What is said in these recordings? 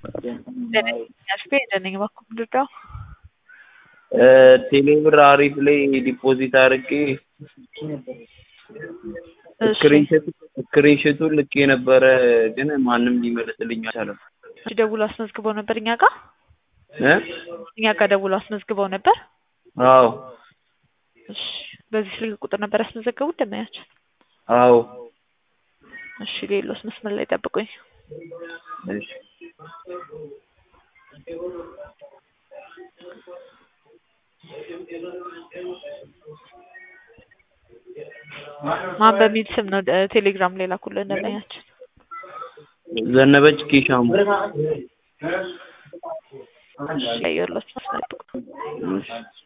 ያስቤ እንደነኝ እባክህ ምንድነው? ቴሌብር አሪፍ ላይ ዲፖዚት አድርጌ ስክሪንሾቱን ልኬ ነበረ፣ ግን ማንም ሊመልስልኝ አልቻለም። ደውሎ አስመዝግበው ነበር እኛ ጋር እ እኛ ጋር ደውሎ አስመዝግበው ነበር። አዎ እሺ፣ በዚህ ስልክ ቁጥር ነበር ያስመዘገቡት ደመያቸው? አዎ እሺ፣ ሌሎስ መስመር ላይ ጠብቁኝ። እሺ ማን በሚል ስም ነው ቴሌግራም ላይ ላኩልን ደመያችን? ዘነበች ኬሻሙ። ያየሁላችሁ መስመር ጠብቁ። እሺ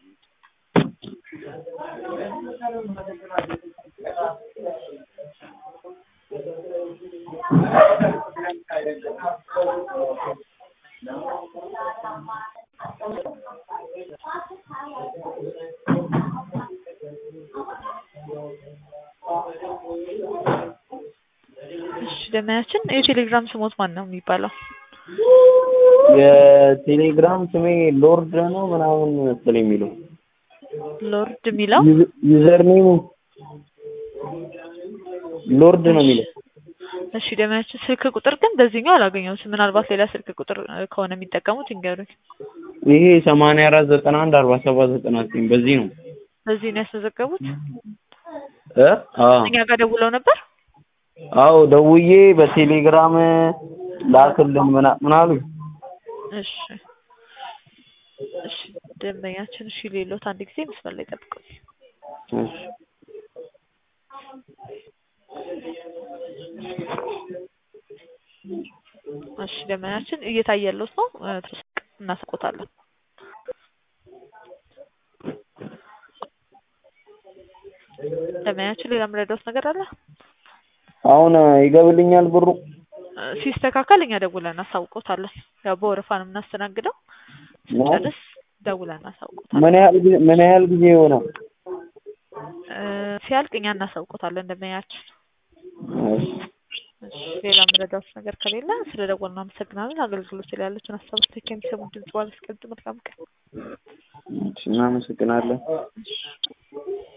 እሺ ደመያችን የቴሌግራም ስሞት ማን ነው የሚባለው? የቴሌግራም ስሜ ሎርድ ነው ምናምን መሰለኝ የሚለው ሎርድ የሚለው ዩዘር ኔሙ ሎርድ ነው የሚለው። እሺ ደመያችን ስልክ ቁጥር ግን በዚህኛው አላገኘሁትም። ምናልባት ሌላ ስልክ ቁጥር ከሆነ የሚጠቀሙት ይንገሩኝ። ይሄ ሰማንያ አራት ዘጠና አንድ አርባ ሰባት ዘጠና ዘጠኝ በዚህ ነው በዚህ ነው ያስመዘገቡት? እ አዎ እኛ ጋር ደውለው ነበር? አዎ ደውዬ በቴሌግራም ላክልን ምና ምን አሉኝ። እሺ እሺ ደንበኛችን እሺ ሌሎት አንድ ጊዜ መስመር ላይ ጠብቁኝ። እሺ እሺ ደንበኛችን እየታየለት ነው እናስቆታለን። ደንበኛችን ሌላ የምረዳውት ነገር አለ? አሁን ይገብልኛል ብሩ? ሲስተካከል እኛ ደውለን እናሳውቆታለን። ያው በወረፋ ነው የምናስተናግደው። ስንጨርስ ደውለን እናሳውቆታለን። ምን ያህል ጊዜ ምን ያህል ጊዜ ይሆናል? እ ሲያልቅ እኛ እናሳውቆታለን ደንበኛችን። እሺ እሺ ሌላ የምረዳውት ነገር ከሌለ ስለ ደወልን እናመሰግናለን። አገልግሎት ላይ ያለችን ሀሳብ ስቴክ የሚሰሙ ድምጽ ባለስቀምጥ መልካም ቀን። እሺ እናመሰግናለን። እሺ